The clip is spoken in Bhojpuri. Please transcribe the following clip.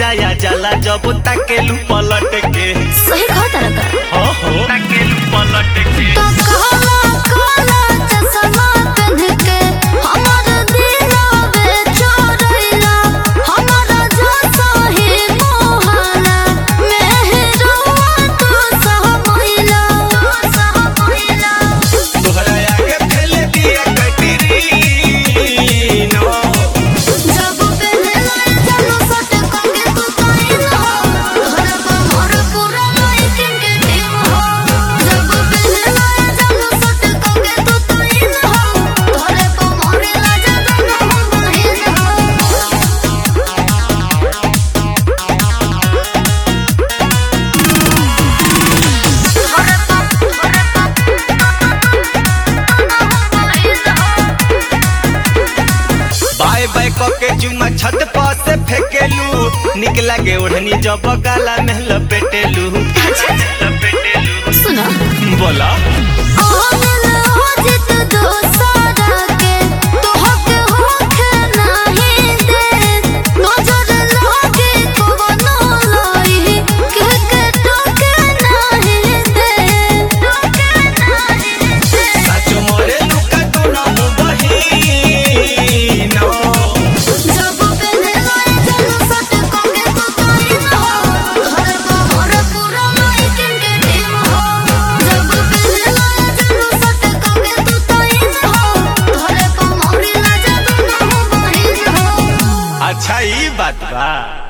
आ जाला जब ताकेलू पलट के सही कहा तारा का हो हो ताकेलू पलट के तो काला काला चश्मा पहन के हमर दिलवे चोरैला हमरा जैसा ही मोहना मेहरवा तू सहमैला सहमैला तोहरा आगे फैले दिया कटरी नो जब पहले लाए चलो सट कंगे तू काइला तोहरा पर मोर पूरा लाइटिंग के टीम हो जब पहले लाए चलो सट कंगे तू काइला तोहरा पर मोर लाजा दोनों बहिन हो बाय बाय के जुमा छत पर से फेकेलू निक लागे ओढ़नी जब गाला में लपेटेलू लपेटेलू सुना बोला आमिल हो जित दोसारा के तोहके होखे नाही दे नजर लागे कवनो लाई के के टोके नाही दे टोके नाही दे साचो मोरे लुका तो ना हो बहिनो जब पहले लाए चलो सट कंगे तू काइन हो घर को मोर पूरा लाइटिंग के टीम हो जब पहले लाए चलो सट कंगे तू काइन हो घर को मोर लाजा दोनों बहिन हो अच्छा ई बात बा